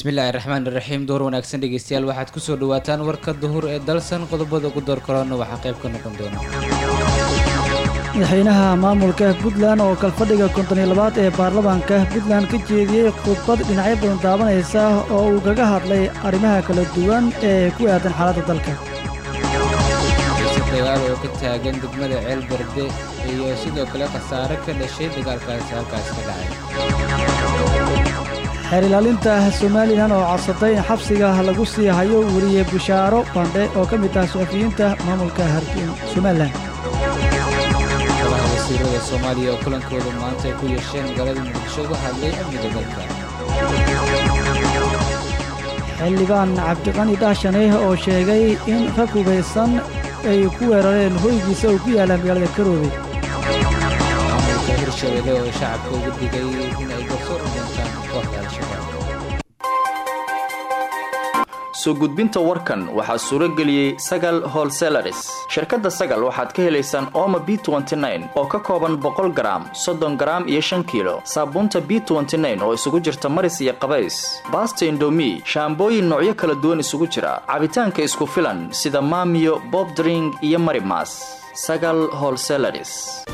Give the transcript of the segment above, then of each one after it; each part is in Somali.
bismillaahi raxmaan iraxiim door wanaagsan dhegeystayaal waxaad kusoo dhawaataan warka duhur ee dalsan qodobada ugu door korona waxaa qayb ka noqon doona madaxweynaha maamulka puntland oo kalfadhiga konton iyo labaad ee baarlamaanka puntland ka jeediyey khudbad dhinacyo badan taabanaysa oo uu kaga hadlay arrimaha kala duwan ee ku aadan xaaladda dalka xiise dagaal oo ka taagan degmada ceel berde iyo sidoo kale khasaare ka dhashay dagaalkaasi halkaas ka dhacay xeer ilaalinta somalilan oo codsatay in xabsiga lagu sii hayo weliye bushaaro bandhe oo ka mid ah suxufiyiinta maamulka harkin somalilan golaha wasiirada soomaaliya oo kulankooda maanta ay ku yeesheen magaalada muqdisho uga hadlay amniga dalka xildhibaan cabdiqani dhaashane oo sheegay in rag hubaysan ay ku weerareen hoygiisa oo ku yaalla magaalada karoobe maamulka hirshabelle oo shacabka ugu digay in ay garsoor u doontaan kooxda al-shabaab soo gudbinta warkan waxaa suuro geliyey sagal holselaris shirkadda sagal waxaad ka helaysaan ooma b oo ka kooban boqol garaam soddon garaam iyo shan kiilo saabuunta b oo isugu jirta maris iyo qabays baasta indomi shaambooyin noocyo kala duwan isugu jira cabitaanka isku filan sida maamiyo bobdring iyo marimas sagal holselaris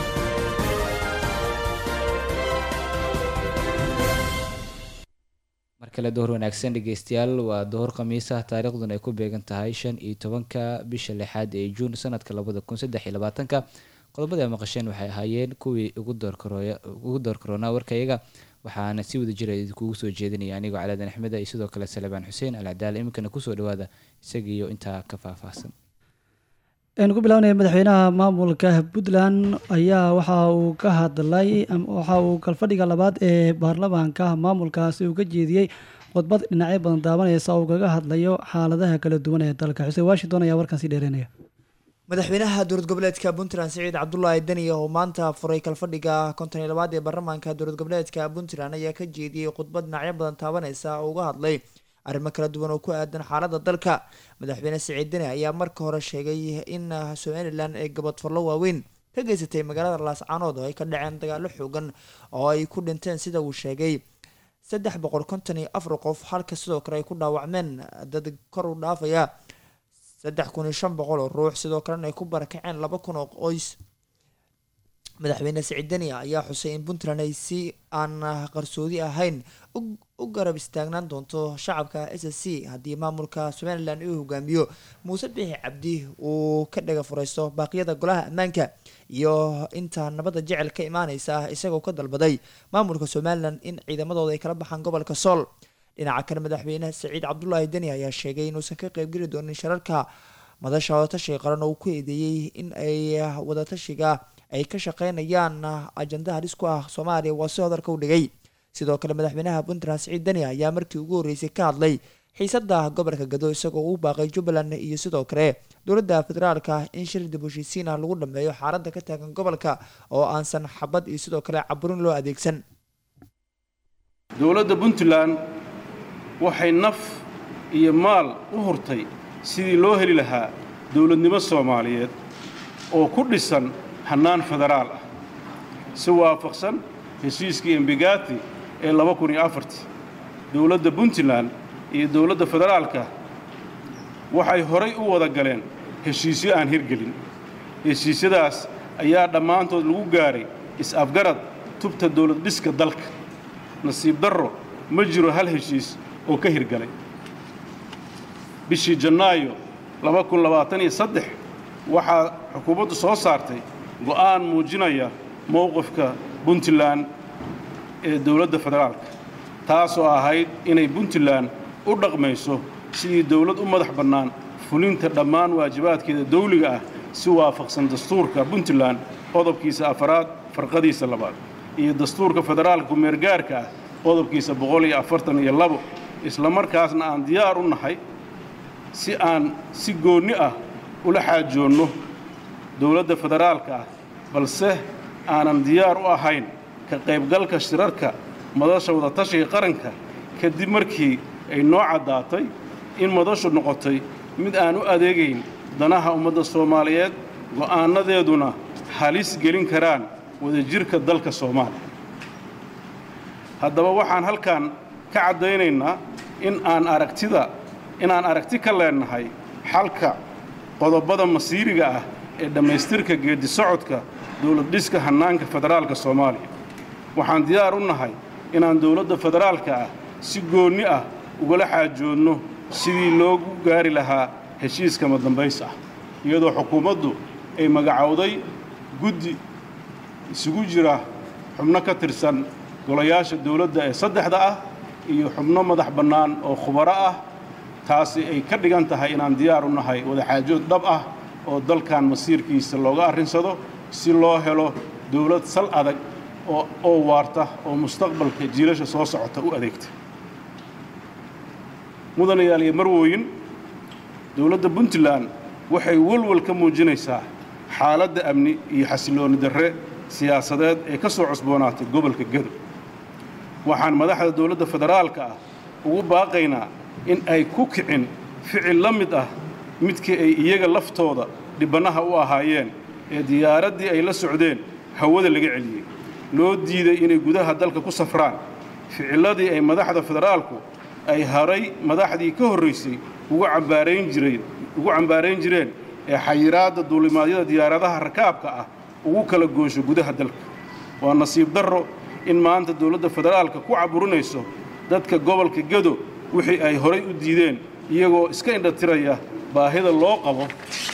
mar kale dohor wanaagsan dhegeystayaal waa dohor khamiisa taariikhduna ay ku beegan tahay shan iyo tobanka bisha lixaad ee juun sanadka labada kun saddex iyo labaatanka qodobada maqasheen waxay ahaayeen kuwii ugu door karoonaa warkayaga waxaana si wada jira idinkugu soo jeedinaya anigoo calaadan axmeda iyo sidoo kale salebaan xuseen alcadaal iminkana kusoo dhawaada isagiiyo intaa ka faahfaahsan aynu ku bilaabnaya madaxweynaha maamulka puntland ayaa waxa uu ka hadlay waxa uu kalfadhiga labaad ee baarlamaanka maamulkaasi uu ka jeediyey khudbad dhinacyo badan daabanaysa uu kaga hadlayo xaaladaha kala duwan ee dalka xuseen washington ayaa warkan sii dheereynaya madaxweynaha dowlad goboleedka puntland siciid cabdulaahi deni oo maanta furay kalfadhiga konton iyo labaad ee baarlamaanka dowlad goboleedka puntland ayaa ka jeediyey khudbad dhinacyo badan taabanaysa oo uga hadlay arrimo kala duwan oo ku aadan xaalada dalka madaxweyne siciid deni ayaa marka hore sheegay in somalilan ay gabadfarlo waaweyn ka geysatay magaalada laascaanood oo ay ka dhaceen dagaalo xoogan oo ay ku dhinteen sida uu sheegay saddex boqol konton iyo afar qof halka sidoo kale ay ku dhaawacmeen dad kor u dhaafaya saddex kun iyo shan boqol oo ruux sidoo kalena ay ku barakaceen laba kun oo qoys madaxweyne siciid deni ayaa xusay in puntland ay si aan qarsoodi ahayn u garab istaagnaan doonto shacabka s s c haddii maamulka somalilan uu hogaamiyo muuse bixi cabdi uu ka dhaga furaysto baaqyada golaha ammaanka iyo inta nabadda jecel ka imaaneysa isagoo ka dalbaday maamulka somalilan in ciidamadooda ay kala baxaan gobolka sool dhinaca kale madaxweyne saciid cabdulaahi deni ayaa sheegay inuusan ka qeybgeli doonin shirarka madasha wadatashiga qaran oo uu ku eedeeyey in ay wadatashiga ay ka shaqeynayaan ajanda halis ku ah soomaaliya waa si hodarka u dhigay sidoo kale madaxweynaha puntland siciid deni ayaa markii ugu horreysay ka hadlay xiisada gobolka gado isagoo u baaqay jubbaland iyo sidoo kale dowladda federaalka in shir dib heshiisiin ah lagu dhameeyo xaaladda ka taagan gobolka oo aansan xabad iyo sidoo kale caburin loo adeegsan dowladda puntland waxay naf iyo maal u hurtay sidii loo heli lahaa dowladnimo soomaaliyeed oo ku dhisan hannaan federaal ah si waafaqsan heshiiskii embigati ee laba kun iyo afartii dowladda puntland iyo dowladda federaalka waxay horay u wada galeen heshiisyo aan hirgelin heshiisyadaas ayaa dhammaantood lagu gaadhay is-afgarad tubta dowlad dhiska dalka nasiib darro ma jiro hal heshiis oo ka hirgalay bishii jannaayo laba kun labaatan iyo saddex waxaa xukuumaddu soo saartay go'aan muujinaya mowqifka puntland ee dowladda federaalka taasoo ahayd inay puntland u dhaqmayso sidii dowlad u madax bannaan fulinta dhammaan waajibaadkeeda dawliga ah si waafaqsan dastuurka puntland qodobkiisa afaraad farqadiisa labaad iyo dastuurka federaalka kumeergaarka ah qodobkiisa boqol iyo afartan iyo labo isla markaasna aan diyaar u nahay si aan si goonni ah ula xaajoonno dowladda federaalka ah balse aanan diyaar u ahayn ka qaybgalka shirarka madasha wadatashiga qaranka kadib markii ay noo caddaatay in madashu noqotay mid aan u adeegayn danaha ummadda soomaaliyeed go'aannadeeduna halis gelin karaan wadajirka dalka soomaaliya haddaba waxaan halkan ka caddaynaynaa in aan aragtida inaan aragti ka leennahay xalka qodobada masiiriga ah ee dhammaystirka geeddi socodka dowlad dhiska hannaanka federaalka soomaaliya waxaan diyaar u nahay inaan dowladda federaalka ah si goonni ah ugala xaajoodno sidii loogu gaari lahaa heshiiska madambays ah iyadoo xukuumaddu ay magacowday guddi isugu jira xubno ka tirsan golayaasha dowladda ee saddexda ah iyo xubno madax bannaan oo khubaro ah taasi ay ka dhigan tahay inaan diyaar u nahay wadaxaajood dhab ah oo dalkan masiirkiisa looga arrinsado si loo helo dowlad sal adag oo waarta oo mustaqbalka jiilasha soo socota u adeegta mudanayaal iyo marwooyin dowladda puntland waxay walwal ka muujinaysaa xaaladda amni iyo xasillooni darre siyaasadeed ee ka soo cusboonaatay gobolka gedo waxaan madaxda dowladda federaalka ah ugu baaqaynaa in ay ku kicin ficil la mid ah midkii ay iyaga laftooda dhibbannaha u ahaayeen ee diyaaraddii ay la socdeen hawada laga celiyey loo diiday inay gudaha dalka ku safraan ficilladii ay madaxda federaalku ay haray madaxdii ka horraysay ugu cambaarayn jireen ugu cambaarayn jireen ee xayiraadda duulimaadyada diyaaradaha rakaabka ah ugu kala goosho gudaha dalka waa nasiib darro in maanta dowladda federaalka ku caburinayso dadka gobolka gedo wixii ay horay u diideen iyagoo iska indhatiraya baahida loo qabo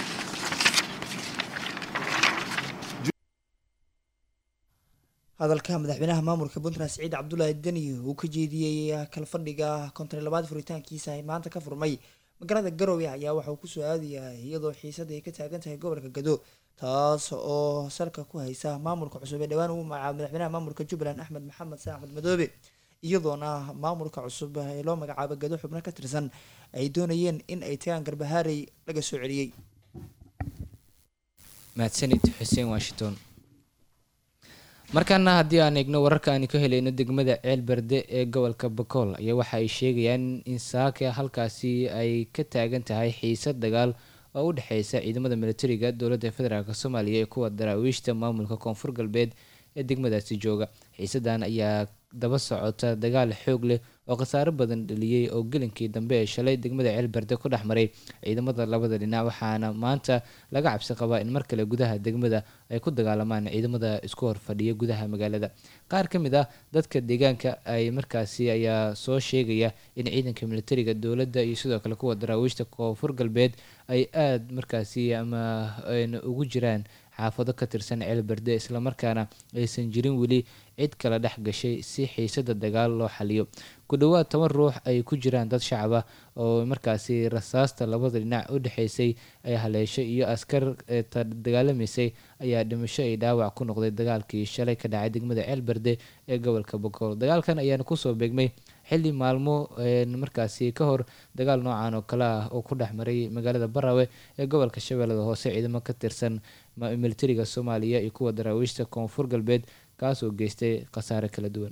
hadalka madaxweynaha maamulka puntland siciid cabdulaahi deni uu ka jeediyey kalfadhiga konton iyo labaad furitaankiisa ay maanta ka furmay magaalada garowe ayaa waxa uu kusoo aadayahay iyadoo xiisada ay ka taagan tahay gobolka gado taas oo salka ku haysa maamulka cusub ee dhowaan uu magacaabo madaxweynaha maamulka jubbaland axmed maxamed san axmed madoobe iyadoona maamulka cusub ee loo magacaabo gado xubno ka tirsan ay doonayeen in ay tagaan garbahaarey laga soo celiyey mahadsanid xuseen washington markaana haddii aan eegno wararka aanu ka helayno degmada ceelberde ee gobolka bakool ayaa waxa ay sheegayaan in saaka halkaasi ay ka taagan tahay xiisad dagaal oo u dhexeysa ciidamada militariga dowladda federaalk soomaaliya ee kuwa daraawiishta maamulka koonfur galbeed ee degmadaasi jooga xiisadan ayaa daba socota dagaal xoog leh oo khasaaro badan dhaliyey oo gelinkii dambe ee shalay degmada ceelberde ku dhex maray ciidamada labada dhinac waxaana maanta laga cabsi qabaa in mar kale gudaha degmada ay ku dagaalamaan ciidamada isku horfadhiya gudaha magaalada qaar ka mid ah dadka deegaanka ay markaasi ayaa soo sheegaya in ciidanka militariga dowladda iyo sidoo kale kuwa daraawiishta koonfur galbeed ay aada markaasi ama ugu jiraan xaafado ka tirsan ceelberde islamarkaana aysan jirin weli cid kala dhex gashay si xiisada dagaal loo xaliyo ku dhowaad toban ruux ay ku jiraan dad shacab ah oo markaasi rasaasta labada dhinac u dhexeysay ay haleeshay iyo askar dagaalamaysay ayaa dhimasho ay dhaawac ku noqday dagaalkii shalay ka dhacay degmada ceelberde ee gobolka bokool dagaalkan ayaana kusoo beegmay xilli maalmo markaasi ka hor dagaal noocan oo kale ah oo ku dhex maray magaalada barawe ee gobolka shabeellada hoose ciidamo ka tirsan militariga soomaaliya iyo kuwa daraawiishta koonfur galbeed kaas oo geystay khasaare kala duwan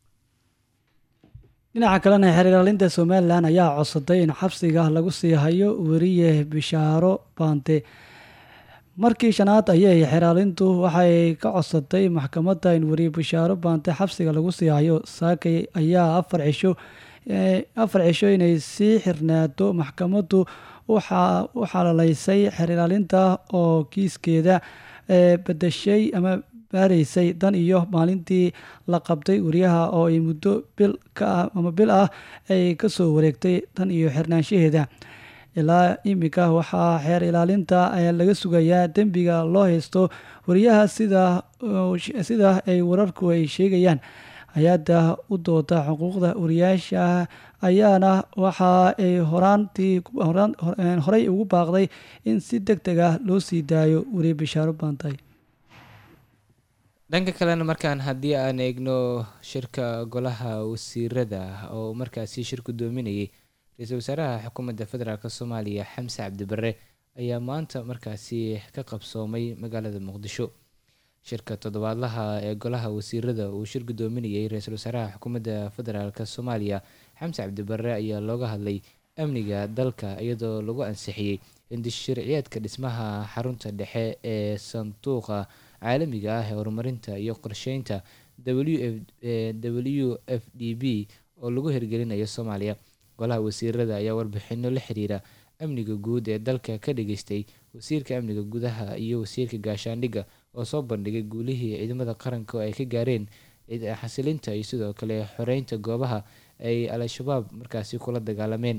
dhinaca kalena xeergaalinta somalilan ayaa codsaday in xabsiga lagu sii hayo weriye bishaaro baante markii shanaad ayay xeraalintu waxay ka codsatay maxkamadda in weriye bishaaro baante xabsiga lagu sii hayo saakay ayaa afar cisho afar cisho inay sii xirnaato maxkamaddu u xalalaysay xeergaalinta oo kiiskeeda bedeshay ama baaraysay dan iyo maalintii la qabtay wariyaha oo ay muddo bil ka ama bil ah ay kasoo wareegtay tan iyo xirnaanshaheeda ilaa iminka waxaa xeer ilaalinta laga sugayaa dembiga loo haysto wariyaha sida sida ay wararku ay sheegayaan hay-adda u dooda xuquuqda wariyaasha ayaana waxa ay horaantii horey ugu baaqday in si deg deg ah loo sii daayo wariye bishaaro baantay dhanka kalena markaan haddii aan eegno shirka golaha wasiirada oo markaasi shir gudoominayay ra-iisul wasaaraha xukuumadda federaalk soomaaliya xamse cabdibare ayaa maanta markaasi ka qabsoomay magaalada muqdisho shirka toddobaadlaha ee golaha wasiirada uu shir gudoominayay ra-iisul wasaaraha xukuumadda federaalk soomaaliya xamse cabdibare ayaa looga hadlay amniga dalka iyadoo lagu ansixiyey indishirciyeedka dhismaha xarunta dhexe ee sanduuqa caalamiga ah ee horumarinta iyo qorsheynta w f d b oo lagu hirgelinayo soomaaliya golaha wasiirada ayaa warbixino la xiriira amniga guud ee dalka ka dhageystay wasiirka amniga gudaha iyo wasiirka gaashaandhigga oo soo bandhigay guulihii ciidamada qaranka oo ay ka gaareen xasilinta iyo sidoo kale xoreynta goobaha ay al-shabaab markaasi kula dagaalameen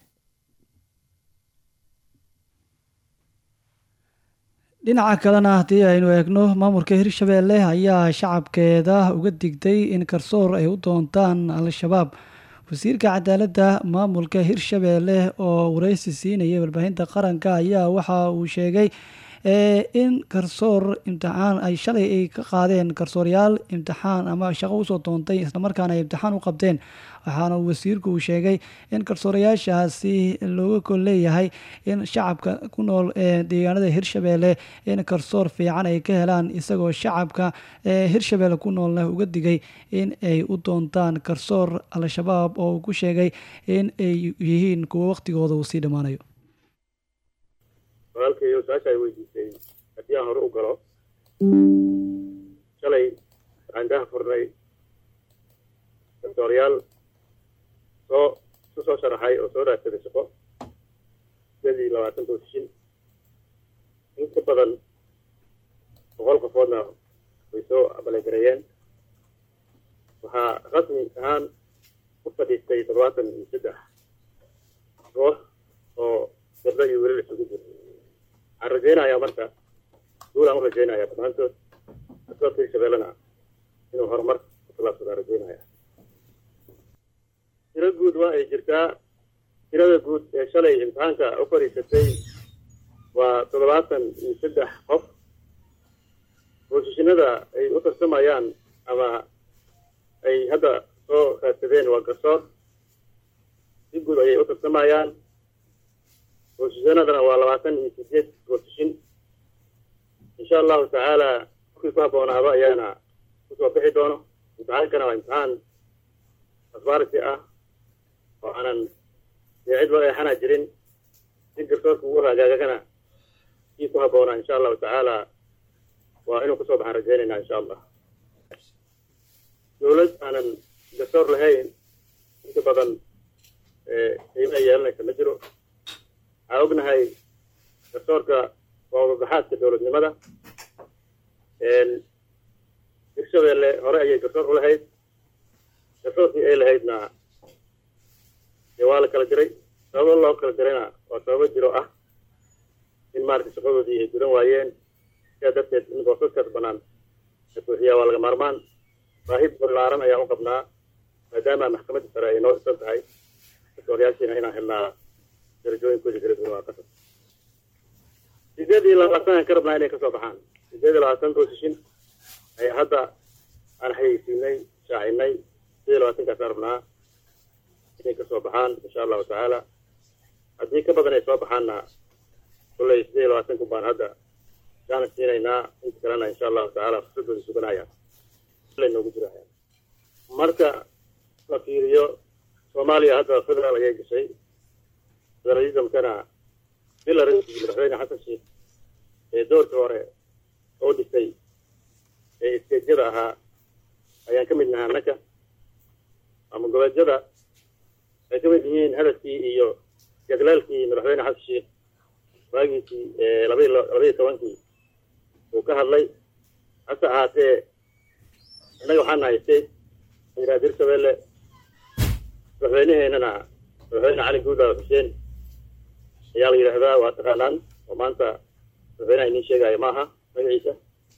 dhinaca kalena haddii aynu eegno maamulka hirshabeelle ayaa shacabkeeda uga digtay in garsoor ay u doontaan al-shabaab wasiirka cadaaladda maamulka hirshabeelle oo wareysi siinayay warbaahinta qaranka ayaa waxa uu sheegay in garsoor imtixaan ay shalay ay ka qaadeen garsooryaal imtixaan ama shaqo usoo doontay islamarkaana ay imtixaan u qabteen waxaana wasiirku uu sheegay in garsoorayaashaasi looga kol leeyahay in shacabka ku nool ee deegaanada hirshabeelle in garsoor fiican ay ka helaan isagoo shacabka ee hirshabeelle ku noolna uga digay in ay u doontaan garsoor al-shabaab oo uu ku sheegay in ay yihiin kuwo waqtigooda uu sii dhammaanayo walaalkayo su-aasha ay weydiisay haddii aan hore u galo shalay waxaan daha furnay doctooryaal soo isu soo sharaxay oo soo raadsaday shaqo sidii labaatan boosishin in ka badan boqol qofoodna way soo abalegareeyeen waxaa rasmi ahaan u fadhiistay toddobaatan iyo saddex koox oo gabdho iyo welil isugu jira waxaan rajaynayaa marka guul aan u rajaynayaa dhammaantood askoodka hirshabeellena inuu horumar ku tallaabsadaan rajaynaya tiro guud waa ay jirtaa tirada guud ee shalay imtixaanka u fadhiisatay waa toddobaatan iyo saddex qof boosishinada ay u tartamayaan ama ay hadda soo raadsadeen waa garsoor si guud ayay u tartamayaan boosishanadana waa labaatan iyo sideed boosishin insha allahu tacaala markii ku habboonaaba ayaana kusoo bixi doono imtixaankana waa imtixaan asbarity ah oo aanan dee cid loo eexana jirin si garsoorka ugu hagaagagana kii ku habboonaa insha allahu tacaala waa inuu kusoo baxaan rajaynayna insha allah dowlad aanan garsoor lahayn inta badan qiimo ay yeelanaysa ma jiro waxaa ognahay garsoorka waa wadabaxaadka dowladnimada hirshabeelle hore ayay garsoor u lahayd garsoorkii ay lahaydna dee waa la kala diray sababo loo kala dirayna waa sababo jiro ah in maaragtay shaqadoodii ay gudan waayeen sidaa darteed in boosaskaas bannaan la buuxiyaa waa laga maarmaan baahi ballaaran ayaan u qabnaa maadaama maxkamadda sare ay noo dhisan tahay garsooryaashiina inaan helnaa darajooyinkoodii kala duwan waa qasab sideed iyo labaatan aan ka rabnaa inay kasoo baxaan sideed iyo labaatan boosishin ayaa hadda aan xayeysiinay shaacinay sideed iyo labaatankaasaan rabnaa inay kasoo baxaan insha allahu tacaala haddii ka badan ay soo baxaanna kulley sideed iyo labaatanku baan hadda kaana siinaynaa inta kalena insha allahu tacaala fursadooda suganaya noogu jiraya marka la fiiriyo soomaaliya hadda federaal ayay gashay federalismkana bilaranskii madaxweyne xasan sheekh ee doorkii hore oo dhisay ee isteedyada ahaa ayaan ka mid nahay annaka ama goboleedyada ay ka mid yihiin hadafkii iyo jaglaalkii madaxweyne xasan sheekh waagiisii labaiy labaiyo tobankii uu ka hadlay hase ahaatee innaga waxaan nahay state yidhaha hirshabeelle madaxweyneheenana madaxweyne cali guudlaaw xuseen ayaa la yidhaahdaa waa taqaanaan oo maanta madaxweynaha iniin sheegaayo maaha magaciisa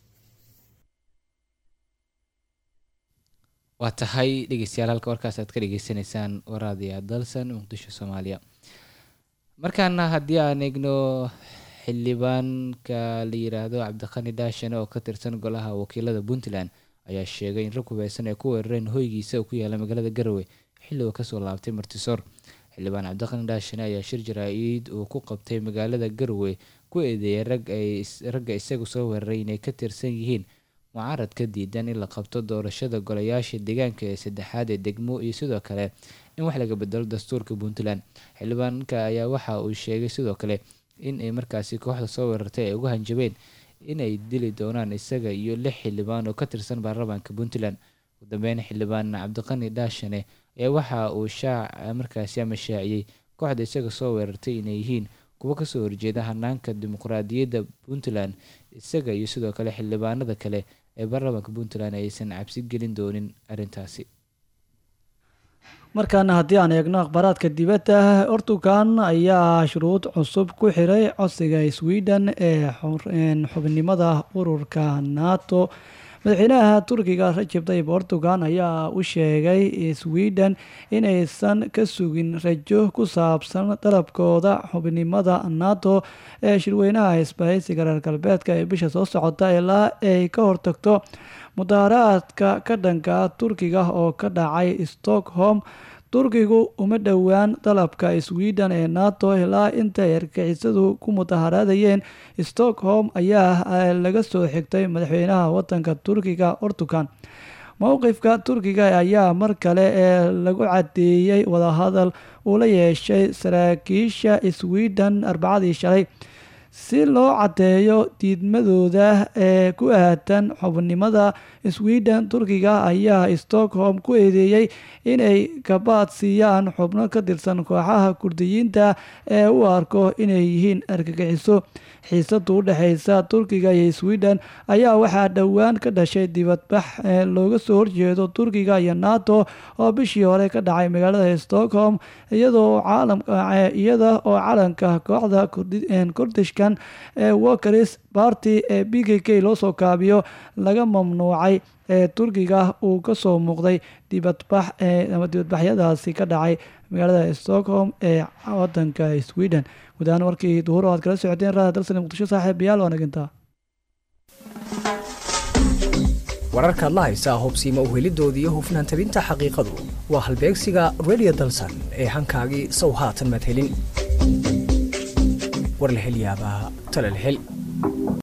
waa tahay dhegeystayaal halka warkaas aad ka dhegeysaneysaan waraadiya dalsan muqdisho soomaaliya markaana haddii aan eegno xildhibaanka la yiraahdo cabdiqani daashane oo ka tirsan golaha wakiilada puntland ayaa sheegay in rag hubeysan ay ku weerareen hoygiisa oo ku yaala magaalada garowe xilli uu kasoo laabtay martisoor xildhibaan cabdiqani daashane ayaa shir jaraa-id uu ku qabtay magaalada garowe ku eedeeyay ragga isagu soo weeraray inay ka tirsan yihiin mucaarad ka diidan in la qabto doorashada golayaasha deegaanka ee saddexaad ee degmo iyo sidoo kale in wax laga bedelo dastuurka puntland xildhibaanka ayaa waxa uu sheegay sidoo kale in ay markaasi kooxda soo weerartay ay ugu hanjabeen inay dili doonaan isaga iyo lix xildhibaan oo ka tirsan baarlamaanka puntland ugu dambeyn xildhibaan cabdiqani dhaashane ee waxa uu shaac markaasi ama shaaciyey kooxda isaga soo weerartay inay yihiin kuwo kasoo horjeeda hanaanka dimuqraadiyadda puntland isaga iyo sidoo kale xildhibaanada kale ee baarlamaanka puntland aysan cabsi gelin doonin arrintaasi markaana haddii aan eegno akhbaaraadka dibadda ortugan ayaa shuruud cusub ku xiray codsiga sweden ee xubnimada ururka nato madaxweynaha turkiga rajab tayib erdogan ayaa u sheegay sweden inaysan ka sugin rajo ku saabsan dalabkooda xubnimada nato ee shirweynaha isbahaysiga reer galbeedka ee bisha soo socota ilaa ay ka hortagto mudaharaadka ka dhanka turkiga oo ka dhacay stockholm turkigu uma dhowaan dalabka sweden ee nato ilaa intay argixisadu ku mudaharaadayeen stockholm ayaa laga soo xigtay madaxweynaha wadanka turkiga ortugan mowqifka turkiga ayaa mar kale ee lagu cadeeyey wadahadal uu la yeeshay saraakiisha sweden arbacadii shalay si loo cadeeyo diidmadooda ee ku aatan xubnimada sweden turkiga ayaa stockholm ku eedeeyey inay kabaad siiyaan xubno ka tirsan kooxaha kurdiyiinta ee u arko inay yihiin argagixiso xiisadu u dhexeysa turkiga iyo sweden ayaa waxaa dhowaan ka dhashay dibadbax looga soo horjeedo turkiga iyo nato oo bishii hore ka dhacay magaalada stockholm iyada oo calanka kooxda kurdishkan ee walkeris barty ee b k k loo soo kaabiyo laga mamnuucay ee turkiga uu kasoo muuqday dibadbax ama dibadbaxyadaasi ka dhacay magaalada stockholm ee wadanka sweden guud ahaan warkii duhur oo aad kala socoteen raada dalsani muqdisho saaxiibayaal waa nagintaa wararkaad la haysaa hubsiima uhelidooda iyo hufnaan tabinta xaqiiqadu waa halbeegsiga radio dalsan ee hankaagii sow haatan madhelin war la hel yaabaa tala la hel